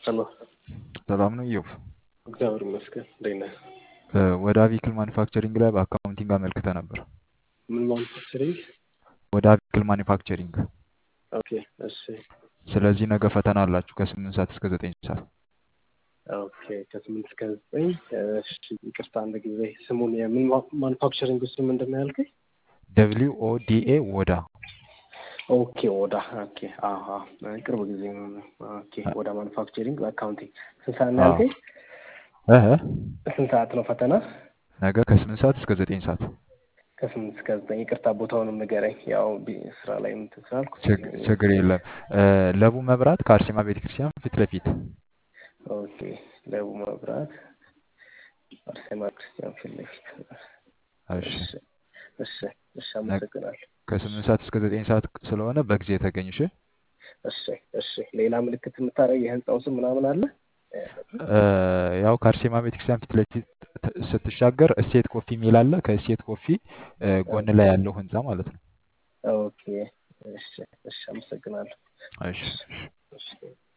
ሄሎ ሰላም ነው ኢዮብ? እግዚአብሔር ይመስገን። እንዴት ነህ? እ ወደ አቪክል ማኒፋክቸሪንግ ላይ በአካውንቲንግ አመልክተህ ነበር። ምን ማኑፋክቸሪንግ? ወደ አቪክል ማኒፋክቸሪንግ። ኦኬ እሺ ስለዚህ ነገ ፈተና አላችሁ ከስምንት ሰዓት እስከ ዘጠኝ ሰዓት። ኦኬ ከስምንት እስከ ዘጠኝ እሺ ይቅርታ አንድ ጊዜ ስሙን የምን ማኑፋክቸሪንግ ውስጥ ምንድን ነው ያልከኝ? ደብሊው ኦ ዲ ኤ ወዳ ኦኬ ወዳ ኦኬ አሀ ቅርብ ጊዜ ነው። ኦኬ ወዳ ማኑፋክቸሪንግ በአካውንቲንግ ስንት ሰዓት ነው ያልከኝ? እህ ስንት ሰዓት ነው ፈተና? ነገ ከስምንት ሰዓት እስከ ዘጠኝ ሰዓት። ከስምንት እስከ ዘጠኝ ይቅርታ ቦታውንም ንገረኝ። ያው ቢ- ስራ ላይ እንትን ስላልኩ ችግ- ችግር የለም። እ ለቡ መብራት ከአርሴማ ቤተክርስቲያን ፊት ለፊት ኦኬ ለቡ መብራት አርሴማ ክርስቲያን ፊት ለፊት እሺ። እሺ እሺ እሺ አመሰግናለሁ። ከስምንት ሰዓት እስከ ዘጠኝ ሰዓት ስለሆነ በጊዜ ተገኝ። እሺ። እሺ እሺ ሌላ ምልክት የምታደርግ የህንፃው ስም ምናምን አለ? እ ያው ከአርሴማ ቤተክርስቲያን ፊት ለፊት ት- ስትሻገር እሴት ኮፊ የሚል አለ። ከእሴት ኮፊ እ ጎን ላይ ያለው ህንፃ ማለት ነው። ኦኬ እሺ እሺ አመሰግናለሁ። እሺ። እሺ